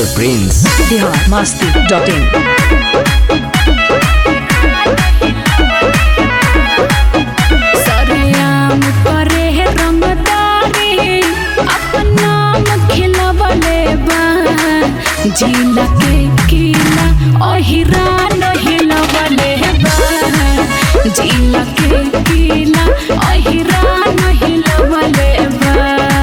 master prince Bihar Masti dot in सरेआम करे है रंगदारी अपन नाम खिलवले बा जिला के किला ओहिरा नहिलवले बा जिला के किला ओहिरा नहिलवले बा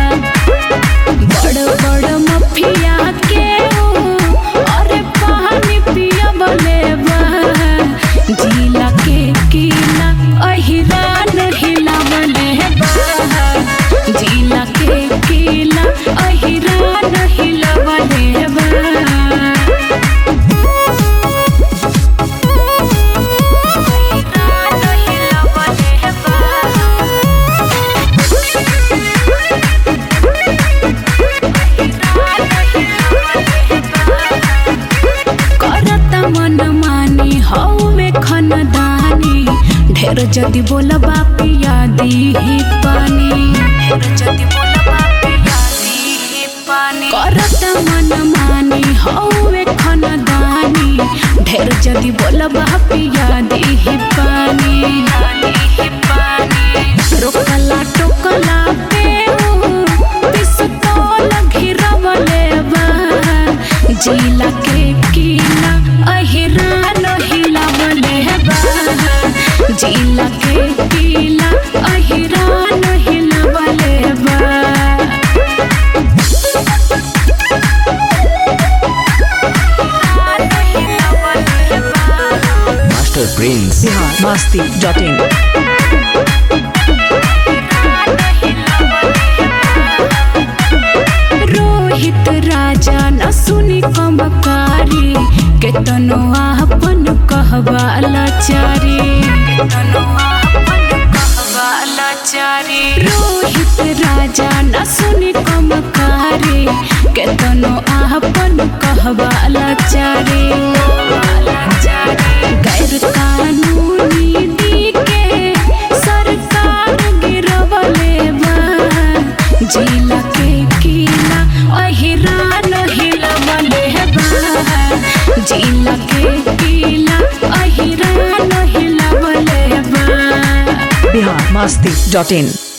बड़ बड़ मफिया के ऊ, अरे पानी पियवले बा जिला के किला अहिरा नहिला बने बा जिला के किला अहिरा नहिला बने बा करता मन मानी हौवे खनदानी ढेर जदि बोलबा पिया दीही पानी ढेर जदि बोलबा पिया दीही पानी करता मन मानी हौवे खनदानी ढेर जदि बोलबा पिया दीही पानी दीही पानी रोकला टोकला पे पिस्तौल घिरवले बा जिला के किला अहिरा नहिला बले बा जिला के किला अहिरा नहिला बले बा master prince Bihar Masti dot in Rohit Raja न सुनी कमकारी केतनो आपन कहबा लाचारी केतनो आपन कहबा लाचारी रोहित राजा न सुनी कमकारी केतनो आपन कहबा लाचारी गैर कानूनी दी के सरकार गिरवले बा जिला के किला अहिरा नहिला बले बा जिला के किला अहिरा नहिला बले बा बिहार मस्ती डॉट इन